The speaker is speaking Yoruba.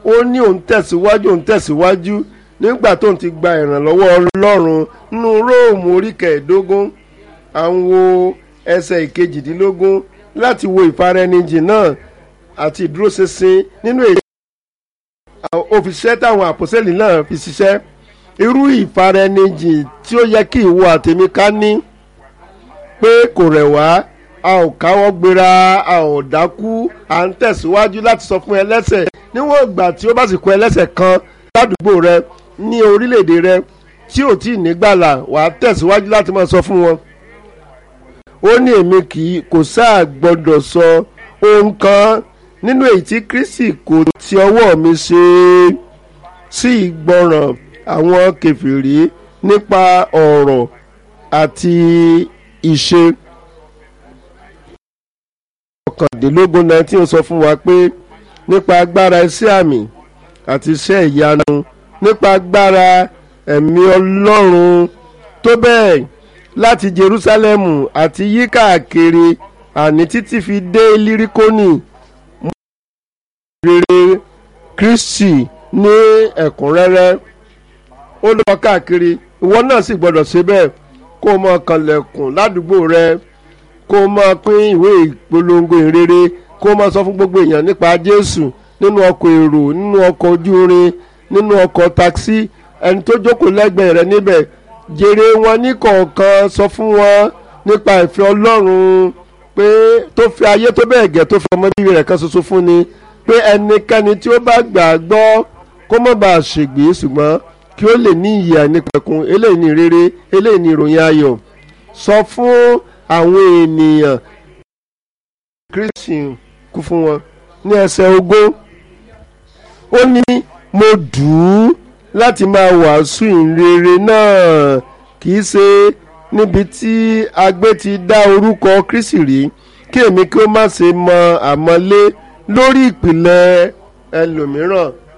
ó ní òun tẹ̀síwájú òun tẹ̀síwájú nígbà tóun ti gba ìrànlọ́wọ́ ọlọ́run nínú róòmù orí kẹẹ̀ẹ́dógún à ń wo ẹsẹ̀ ìkejìdínlógún láti wo ìfaraẹnijìn náà àti ìdúróṣinṣin nínú èyí òfìṣẹ́ táwọn àpòsẹ́lì náà fi ṣiṣẹ́ irú ìfaraẹnijìn tí ó yẹ kí ìwọ àtèmi ká ní pé kò rẹ̀ wá a ò káwọ́ gbéra a ò dákú à ń tẹ̀síwájú láti sọ fún ẹlẹ́sẹ̀ níwọ̀n ìgbà tí ó bá sì kó ẹlẹ́sẹ̀ kan ládùúgbò rẹ ní orílẹ̀-èdè rẹ tí ò tí ì nígbàlà wà á tẹ̀síwájú láti máa sọ fún wọn. ó ní èmi kì í kò sáà gbọ́dọ̀ sọ ohun kan nínú èyí tí kristi kò ti ọwọ́ mi ṣe sí ìgbọràn àwọn kẹfìrí nípa ọ̀rọ̀ àti ìṣe ọ̀kàndínlógún nineteen sọ fún wa pé nípa agbára iṣẹ́ àmì àti iṣẹ́ ìyanu nípa agbára ẹ̀mí ọlọ́run tó bẹ́ẹ̀ láti Jerúsálẹ́mù àti yí káàkiri àní títí fi dé líríkónì rere Kristi ní ẹ̀kúnrẹ́rẹ́ ó lọ káàkiri ìwọ náà sì gbọ́dọ̀ ṣe bẹ́ẹ̀ kó o mọ kànlẹ̀kùn ládùúgbò rẹ kó o máa pín ìwé ìpolongo ìrere kó o máa sọ fún gbogbo èèyàn nípa Jésù nínú ọkọ̀ èrò nínú ọkọ̀ ojú irin nínú ọkọ̀ takisí ẹni tó jókòó lẹ́gbẹ̀ẹ́ rẹ níbẹ̀ jèrè wọn ní kọ̀ọ̀kan sọ fún wọn nípa ìfẹ́ Ọlọ́run pé tó fi ayé tó bẹ́ẹ̀ gẹ́ tó fi ọmọ bíbí rẹ̀ kan ṣoṣo fún ni pé ẹnikẹ́ni tí ó bá gbà á gbọ́ kó má bàa ṣègbè ṣùgbọ́n kí ó lè ní ìyè àìnípẹ̀kun eléyìí ní rere eléyìí ní ìròyìn ayọ̀ sọ fún àwọn ènìyàn Kristi kú fún wọn ní ẹsẹ̀ ogún ó ní mo dùn ún láti máa wàásù ìrere náà kì í ṣe níbi tí agbé ti dá orúkọ Kristi rí kí èmi kí ó má ṣe mọ àmọ́lé lórí ìpìlẹ̀ ẹlòmíràn